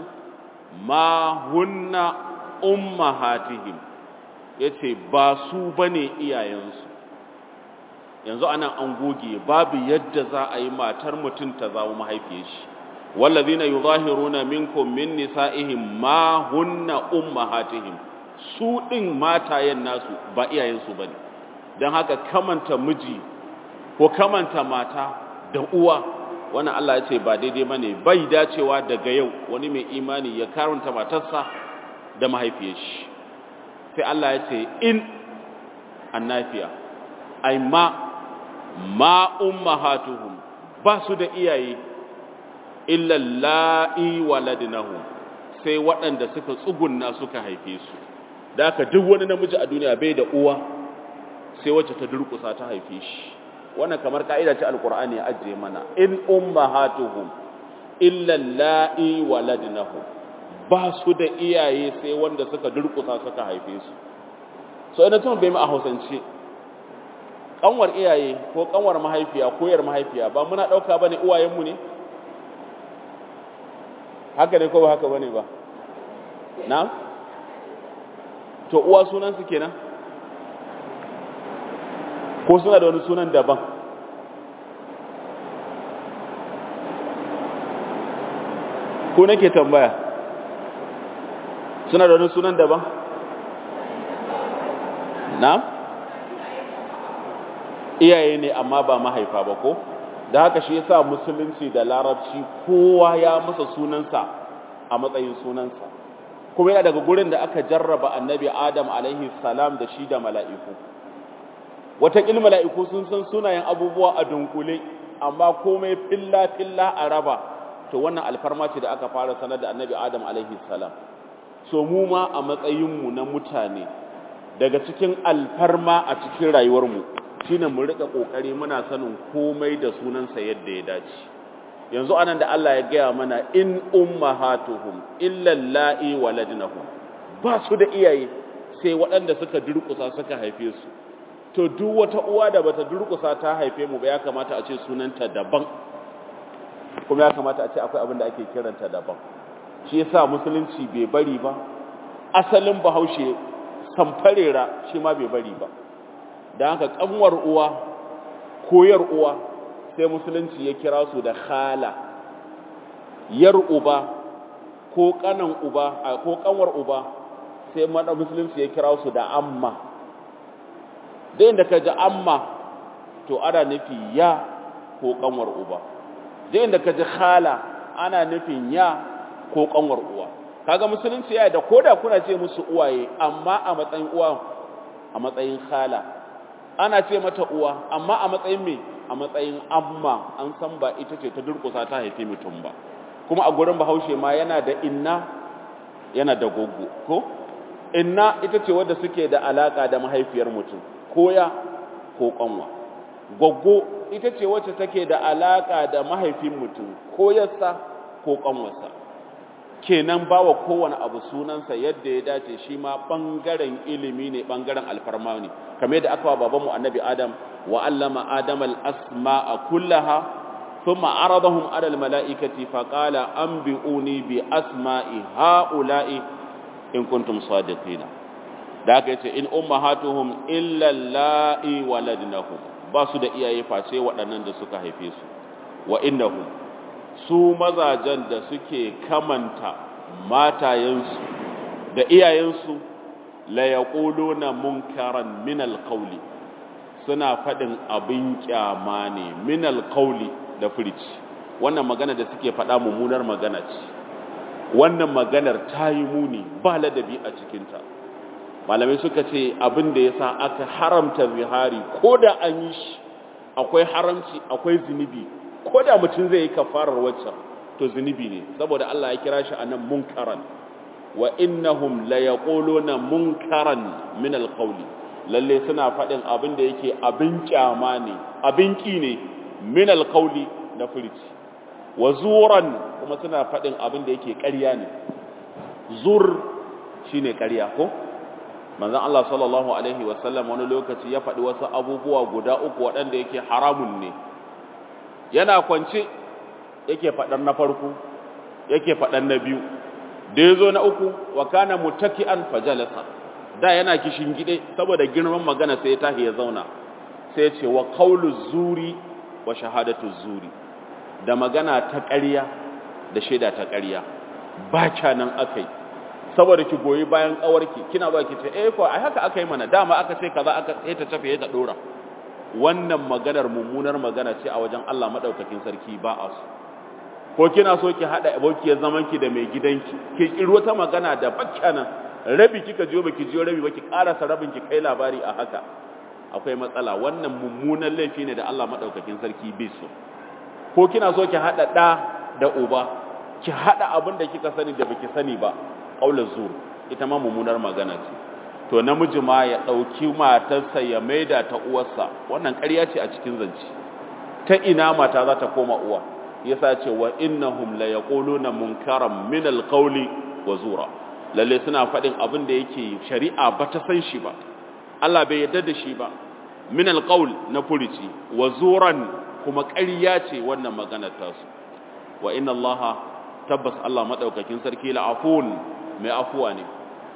ma hunna ummahatihim yace ba su bane iyayensu yanzu anan an goge babu yadda za a yi matar mutum ta zama mahaifiyar shi wallazina yuzahiruna minkum min nisa'ihim ma hunna ummahatihim su din matayen nasu ba iyayensu bane dan haka kamanta miji ko kamanta mata da uwa wannan Allah ya ce ba daidai bane bai dacewa daga yau wani mai imani ya karanta matarsa da mahaifiyar shi sai Allah ya ce in annafiya ai ma ma ummahatuhum ba su da iyaye illa la'i waladnahum sai waɗanda suka tsugunna suka haife su da haka duk wani namiji a duniya bai da uwa sai wacce ta durƙusa ta haife shi wannan kamar ka'ida ce alqur'ani ya ajiye mana in ummahatuhum illa la'i waladnahum ba su da iyaye sai wanda suka durƙusa suka haife su so ina tun bai mu a hausance kanwar iyaye ko kanwar mahaifiya ko yar mahaifiya ba muna dauka bane uwayenmu ne haka ne ko ba haka bane ba na to uwa sunan su kenan ko suna da wani sunan daban ko nake tambaya suna da wani sunan daban na iyaye ne amma ba mahaifa ba ko da haka shi yasa musulunci da larabci kowa ya masa sunansa a matsayin sunansa kuma yana daga gurin da aka jarraba annabi adam alaihi salam da shi da mala'iku wataƙil mala'iku sun san sunayen abubuwa a dunkule amma komai filla-filla a raba to wannan alfarma ce da aka fara sanar da annabi adam alaihi salam so mu ma a matsayinmu na mutane daga cikin alfarma a cikin rayuwarmu shine mu rika kokari muna sanin komai da sunansa yadda ya dace yanzu anan da Allah ya gaya mana in ummahatuhum illa la'i waladnahum ba su da iyaye sai waɗanda suka durƙusa suka haife su to duk wata uwa da bata durƙusa ta haife mu ba ya kamata a ce sunanta daban kuma ya kamata a ce akwai abin da ake kiranta daban shi yasa musulunci bai bari ba asalin bahaushe samfarera shi ma bai bari ba da haka kanwar uwa koyar uwa sai musulunci ya kira su da khala yar uba ko kanan uba ko kanwar uba sai mada musulunci ya kira su da amma da inda ka ji amma to ana nufi ya ko kanwar uba da inda ka ji khala ana nufin ya ko kanwar uwa kaga musulunci ya da koda kuna ce musu uwaye amma a matsayin uwa a matsayin khala ana ce mata uwa amma a matsayin me a matsayin amma an san ba ita ce ta durkusa ta haife mutum ba kuma a gurin bahaushe ma yana da inna yana da goggo ko inna ita ce wadda suke da alaka da mahaifiyar mutum ko ya ko kanwa gwaggo ita ce wacce take da alaka da mahaifin mutum ko yassa ko kanwarsa kenan bawa kowane abu sunansa yadda ya dace shi ma bangaren ilimi ne bangaren alfarma ne kamar yadda aka wa babanmu annabi adam wa allama adam al-asma'a kullaha thumma aradahum ala al-mala'ikati fa qala anbi'uni bi asma'i ha'ula'i in kuntum sadiqina da aka yace in ummahatuhum illa alla'i waladnahum ba su da iyaye face waɗannan da suka haife su wa innahum su mazajen da suke kamanta matayensu da iyayensu la yaquluna munkaran min alqawli suna faɗin abin kyama ne min alqawli da furici wannan magana da suke faɗa mummunar magana ce wannan maganar ta yi muni ba ladabi a cikinta malamai suka ce abin da ya sa aka haramta zihari ko da an yi shi akwai haramci akwai zunubi ko da mutum zai yi kafarar waccan to zunubi ne saboda Allah ya kira shi a nan munkaran wa innahum la yaquluna munkaran min alqawli lalle suna faɗin abin da yake abin kyama ne abin ki ne min alqawli na furici wa zuran kuma suna faɗin abin da yake ƙarya ne zur shine ƙarya ko manzon Allah sallallahu alaihi wasallam wani lokaci ya faɗi wasu abubuwa guda uku waɗanda yake haramun ne yana kwance yake faɗar na farko yake faɗar na biyu da ya zo na uku wa kana mutaki'an fajalasa da yana kishin gide saboda girman magana sai ya tahi ya zauna sai ya ce wa qawlu zuri wa shahadatu zuri da magana ta ƙarya da shaida ta ƙarya ba nan akai saboda ki goyi bayan kawarki kina ba ki ce eh ko ai haka aka yi mana dama aka ce kaza aka sai ta tafi ta dora wannan maganar mummunar magana ce a wajen Allah madaukakin sarki ba a su ko kina so ki hada abokiyar zaman ki da mai gidanki ki kiro ta magana da bakkana rabi kika jiyo baki jiyo rabi baki karasa rabin ki kai labari a haka akwai matsala wannan mummunan laifi ne da Allah madaukakin sarki bai so ko kina so ki hada da da uba ki hada abin da kika sani da baki sani ba ƙaular zur ita ma mummunar magana ce to namiji ma ya ɗauki matarsa ya maida ta uwarsa wannan ƙarya ce a cikin zance ta ina mata za ta koma uwa yasa ce wa innahum la yaquluna munkaran min alqawli wa zura lalle suna faɗin abin da yake shari'a ba ta san shi ba Allah bai yarda da shi ba min alqawl na furici wa zuran kuma ƙarya ce wannan maganar tasu wa inna allaha tabbas Allah madaukakin sarki la'afun mai afuwa ne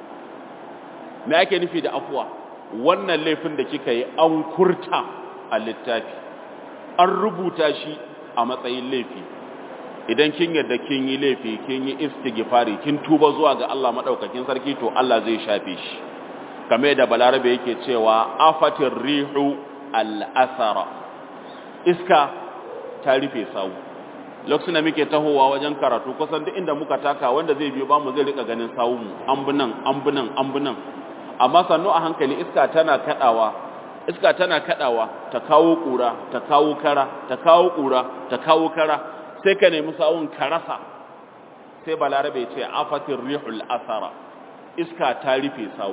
me ake nufi da afuwa wannan laifin da kika yi an kurta a littafi an rubuta shi a matsayin laifi idan kin yadda kin yi laifi kin yi istighfari kin tuba zuwa ga Allah madaukakin sarki to Allah zai shafe shi kame da balarabe yake cewa afatir rihu al-athara iska ta rufe sawu lokacin da muke tahowa wajen karatu kusan duk inda muka taka wanda zai biyo bamu zai rika ganin sawunmu ambunan ambunan ambunan amma sannu a hankali iska tana kadawa iska tana kadawa ta kawo kura ta kawo kara ta kawo kura ta kawo kara sai ka nemi sawun karasa sai balarabe ce afatir rihul asara iska ta rufe sawu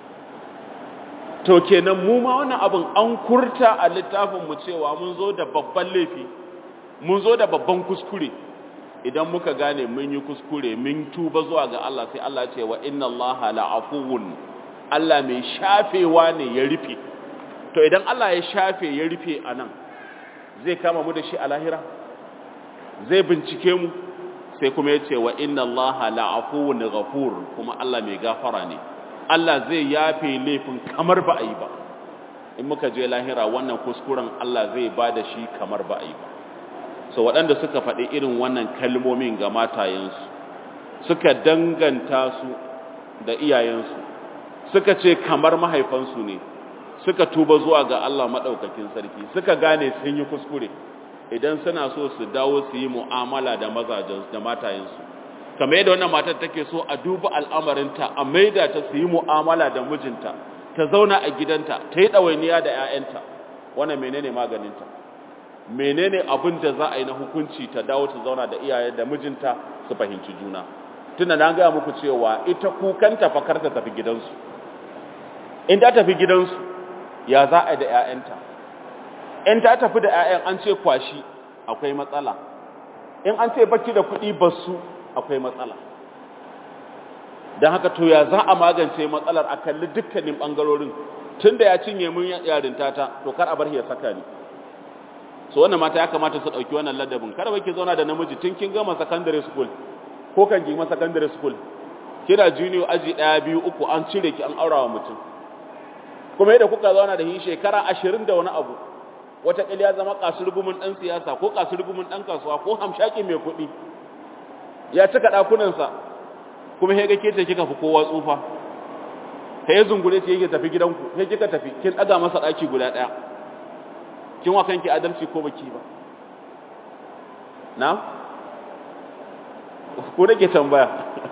to kenan mu ma wannan abin an kurta a littafin mu cewa mun zo da babban laifi mun zo da babban kuskure idan muka gane mun yi kuskure mun tuba zuwa ga Allah sai Allah ce wa inna Allaha la'afuwun Allah mai shafewa ne ya rufe to idan Allah ya shafe ya rufe anan zai kama mu da shi a lahira zai bincike mu sai kuma ya ce wa inna Allaha la'afuwun ghafur kuma Allah mai gafara ne Allah zai yafe laifin kamar ba a yi ba in muka je lahira wannan kuskuren Allah zai ba da shi kamar ba a yi ba so waɗanda suka faɗi irin wannan kalmomin ga matayensu suka danganta su da iyayensu suka ce kamar mahaifansu ne suka tuba zuwa ga Allah maɗaukakin sarki suka gane sun yi kuskure idan suna so su dawo su yi mu'amala da mazajensu da matayensu kamar yadda wannan matar take so a duba al'amarinta a maida ta su yi mu'amala da mijinta ta zauna a gidanta ta yi ɗawainiya da 'ya'yanta wannan menene maganinta menene abin da za a yi na hukunci ta dawo ta zauna da iyaye da mijinta su fahimci juna tunda na gaya muku cewa ita kukanta fakar ta tafi gidansu in ta tafi gidansu ya za a yi da 'ya'yanta in ta tafi da 'ya'yan an ce kwashi akwai matsala in an ce baki da kuɗi basu akwai matsala don haka to ya za a magance matsalar a kalli dukkanin ɓangarorin tun da ya cinye mun yarinta ta to kar a bar ya saka ni so wannan mata ya kamata su ɗauki wannan ladabin kada bai ki zauna da namiji tun kin gama secondary school ko kan gima secondary school kina junior aji ɗaya biyu uku an cire ki an aurawa mutum kuma yadda kuka zauna da shi shekara ashirin da wani abu wata ya zama kasurgumin ɗan siyasa ko kasurgumin ɗan kasuwa ko hamshaki mai kuɗi ya cika ɗakunansa kuma ya ga ke ce kika fi kowa tsufa ka yi zungure ce yake tafi gidanku sai kika tafi kin ɗaga masa ɗaki guda ɗaya kin wa kanki adalci ko baki ba na ko nake tambaya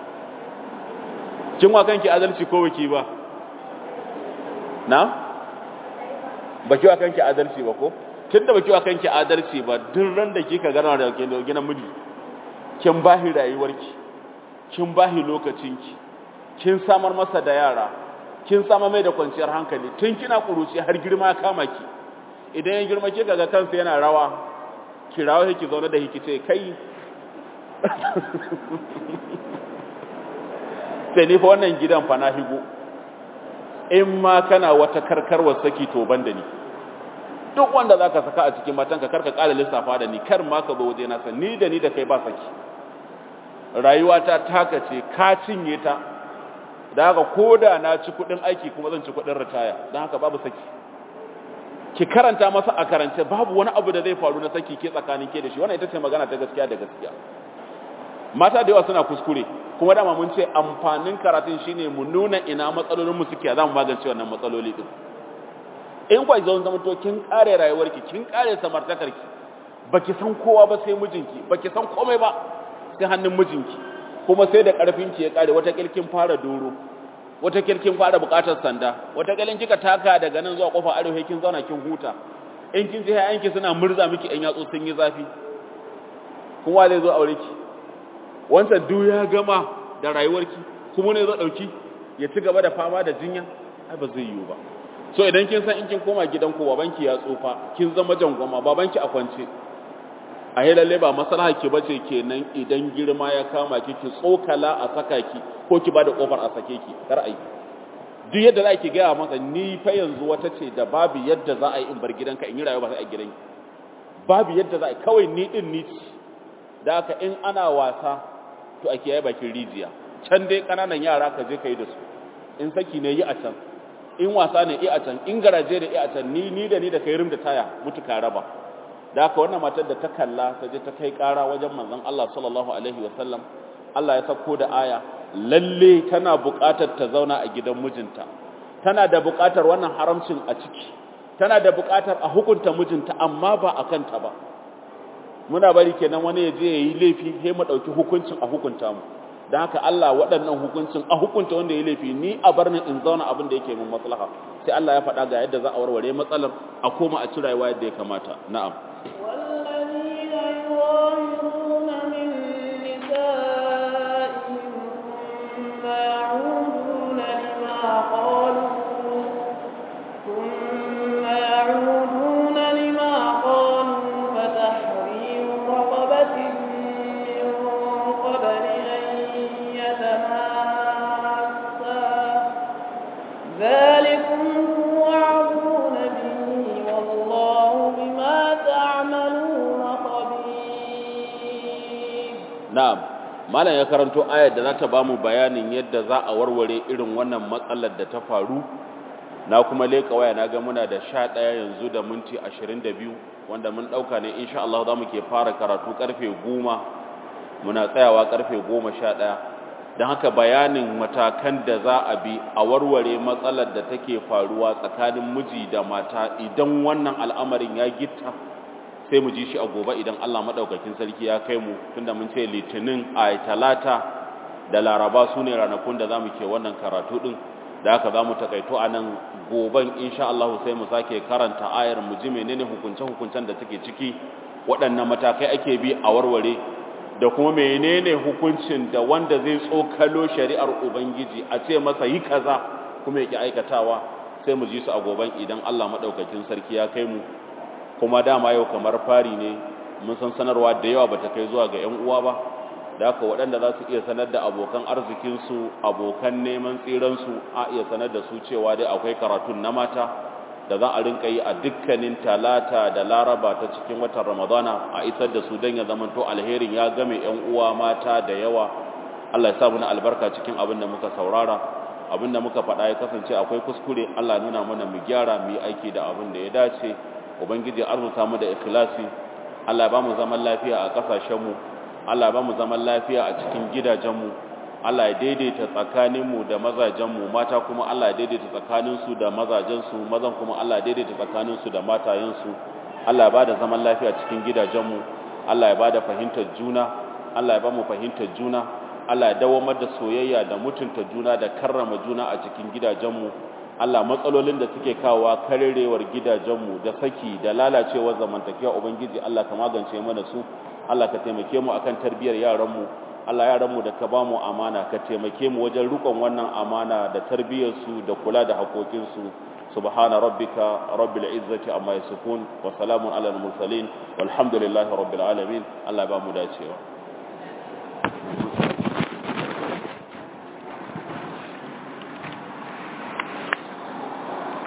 kin wa kanki adalci ko baki ba na baki wa kanki adalci ba ko tunda baki wa kanki adalci ba duk ran da kika gana da gina miji kin bahi rayuwarki kin bahi lokacinki kin samar masa da yara kin samar mai da kwanciyar hankali tun kina kuruci har girma ya kama ki idan ya girma kika ga kansa yana rawa ki rawa yake zaune da hiki ce kai sai ni fa wannan gidan fa na higo in ma kana wata karkarwar saki to ban da ni duk wanda zaka saka a cikin matanka karka kala lissafa da ni kar ma ka zo waje na san ni da ni da kai ba saki rayuwata taka ce ka cinye ta da haka koda na ci kudin aiki kuma zan ci kudin ritaya dan haka babu saki ki karanta masa a karance babu wani abu da zai faru na saki ke tsakanin ke da shi wannan ita ce magana ta gaskiya da gaskiya mata da yawa suna kuskure kuma dama mun ce amfanin karatun shine mu nuna ina matsalolin mu suke za mu magance wannan matsaloli din in kwa zo zama to kin kare rayuwarki kin kare samartakarki baki san kowa ba sai mijinki baki san komai ba sai hannun mijinki kuma sai da karfinki ya kare wata kilkin fara doro wata kilkin fara bukatar sanda wata kilkin kika taka daga nan zuwa kofar arewa kin zauna kin huta in kin ji hayanki suna murza miki ɗan yatsu sun yi zafi kuma zai zo aure ki wancan duk ya gama da rayuwarki kuma ne zo dauki ya ci gaba da fama da jinya ai ba zai yiwu ba so idan kin san in kin koma gidanku babanki ya tsufa kin zama jangwama babanki a kwance a yi lalle ba maslaha ki bace kenan idan girma ya kama ki ki tsokala a saka ki ko ki bada kofar a sake ki kar ai duk yadda za ki gaya masa ni fa yanzu wata ce da babu yadda za a yi in bar gidanka in yi rayuwa ba sai a gidanki babu yadda za a yi kawai ni din ni da haka in ana wasa to a kiyaye bakin rijiya can dai kananan yara ka je ka yi da su in saki ne yi a can in wasa ne yi a can in garaje da yi a can ni ni da ni da kai rim da taya mutu ka raba da haka wannan matar da ta kalla ta je ta kai kara wajen manzon Allah sallallahu alaihi wasallam Allah ya sako da aya lalle tana buƙatar ta zauna a gidan mijinta tana da buƙatar wannan haramcin a ciki tana da buƙatar a hukunta mijinta amma ba a kanta ba muna bari kenan wani ya je ya yi laifi sai mu ɗauki hukuncin a hukunta mu don haka Allah waɗannan hukuncin a hukunta wanda ya laifi ni a bar ni in zauna abin da yake min maslaha sai Allah ya faɗa ga yadda za a warware matsalar a koma a ci rayuwa yadda ya kamata na'am والذين يظاهرون من نسائهم ثم يعودون لما قالوا ثم يعودون لما قالوا فتحرير رقبة من قبل أن يتماسا ذلكم توعظون به والله بما تعملون خبير na'am malam ya karanto ayar da za ta bamu bayanin yadda za a warware irin wannan matsalar da ta faru na kuma leka waya na ga muna da 11 yanzu da minti 22 wanda mun dauka ne insha Allah za mu ke fara karatu karfe 10 muna tsayawa karfe 11 don haka bayanin matakan da za a bi a warware matsalar da take faruwa tsakanin miji da mata idan wannan al'amarin ya gitta sai mu ji shi a gobe idan Allah madaukakin sarki ya kai mu tunda mun ce litinin a talata da laraba su ne ranakun da za mu ke wannan karatu din da haka za mu takaito a nan goben insha Allah sai mu sake karanta ayar mu ji menene hukunce-hukuncen da take ciki waɗannan matakai ake bi a warware da kuma menene hukuncin da wanda zai tsokalo shari'ar ubangiji a ce masa yi kaza kuma yake aikatawa sai mu ji su a goben idan Allah madaukakin sarki ya kai mu kuma dama yau kamar fari ne mun san sanarwa da yawa bata kai zuwa ga 'yan uwa ba da haka waɗanda za su iya sanar da abokan arzikinsu abokan neman tsiransu a iya sanar da su cewa dai akwai karatun na mata da za a rinka yi a dukkanin talata da laraba ta cikin watan ramadana a isar da su don ya zamanto alherin ya game 'yan uwa mata da yawa allah ya sa muna albarka cikin abin da muka saurara abin da muka faɗa ya kasance akwai kuskure allah nuna mana mu gyara mu yi aiki da abin da ya dace ubangiji arzuta mu da ikhlasi allah ba mu zaman lafiya a ƙasashenmu allah ba mu zaman lafiya a cikin gidajenmu Allah ya daidaita tsakaninmu da mazajenmu mata kuma Allah ya daidaita tsakaninsu da mazajensu mazan kuma Allah ya daidaita tsakaninsu da matayensu Allah ya bada zaman lafiya cikin gidajenmu Allah ya bada fahimtar juna Allah ya ba mu fahimtar juna Allah ya dawamar da soyayya da mutunta juna da karrama juna a cikin gidajenmu Allah matsalolin da suke kawowa karerewar gidajenmu da saki da lalacewar zamantakewa ubangiji Allah ka magance mana su Allah ka taimake mu akan tarbiyyar yaranmu Allah yaranmu da ka bamu amana ka taimake mu wajen rukon wannan amana da tarbiyyarsu da kula da haƙoƙinsu subhana rabbika rabbil izzati amma yasifun wa salamun alal mursalin walhamdulillahi rabbil alamin Allah ba mu dacewa